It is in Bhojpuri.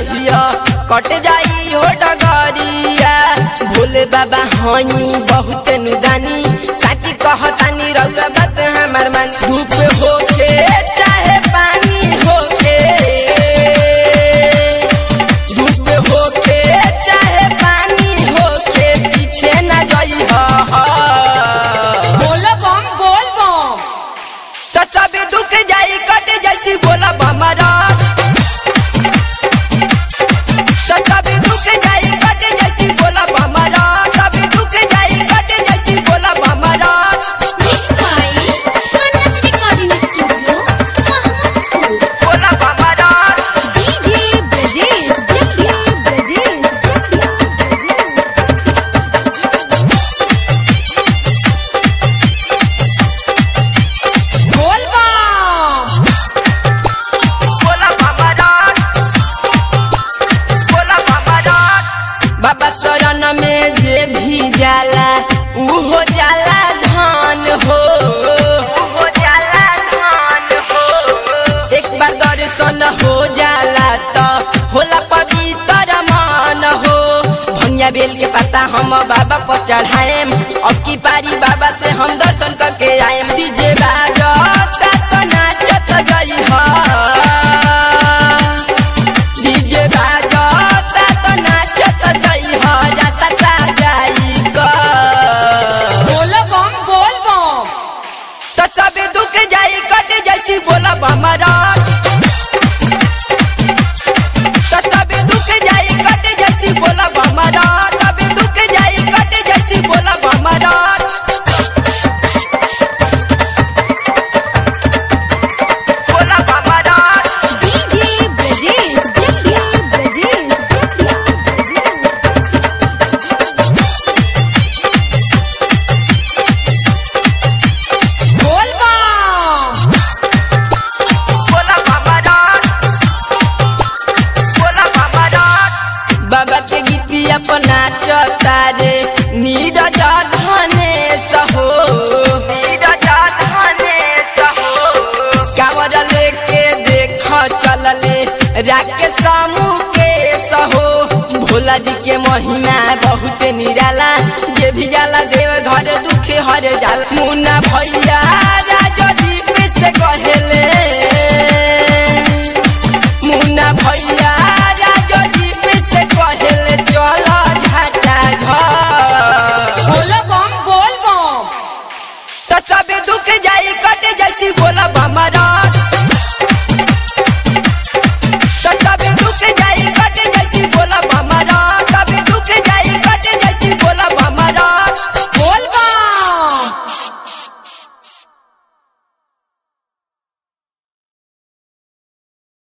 रहिया कट जाई हो डगरिया भोले बाबा हई बहुत नुदानी साची कहतानी रउआ बात हमार मान धूप होके चाहे पानी होके धूप होके चाहे पानी होके पीछे न जाई बोल बम बोल बम तो सब दुख जाई कट जैसी बोला बमरास तो सब दुख जाई कट जैसी बोला बमरास सब दुख जाई कट जैसी बोला बमरास Mixed by Manas Recording Studio, Mahamadpur. बोला बमरास DJ Brajesh, Jagdiya Brajesh, Jagdiya Brajesh. बोल बम बोला बमरास बोला बमरास बाबा शरण में जे भी जाला ऊ हो जाला धान हो हो जाला धान हो एक बार दर्शन हो जाला तो होला पवित्र मान हो भंगिया बेल के पत्ता हम बाबा पर चढ़ाएम अब की पारी बाबा से हम दर्शन करके आएम डीजे बाजता तो नाचत गई हा डीजे बाजता तो नाचत गई हा जाता जाई का बोल बम बोल बम तो सब दुख जाई कट जैसी बोला बमरास तो सब दुख जाई कट जैसी बोला बमरास सब दुख जाई कट जैसी बोला बमरास बोला बमरास DJ Brajesh, Jagdiya Brajesh, Jagdiya Brajesh. बोल बम बोला बमरास बोला बमरास बाबा के गीती अपना चतारे नीरज धने सहो नीरज धने सहो कावर लेके देख चलले राके समूह के सहो भोला जी के महिमा बहुत निराला जे भी जाला देव घर दुख हर जाला मुन्ना भैया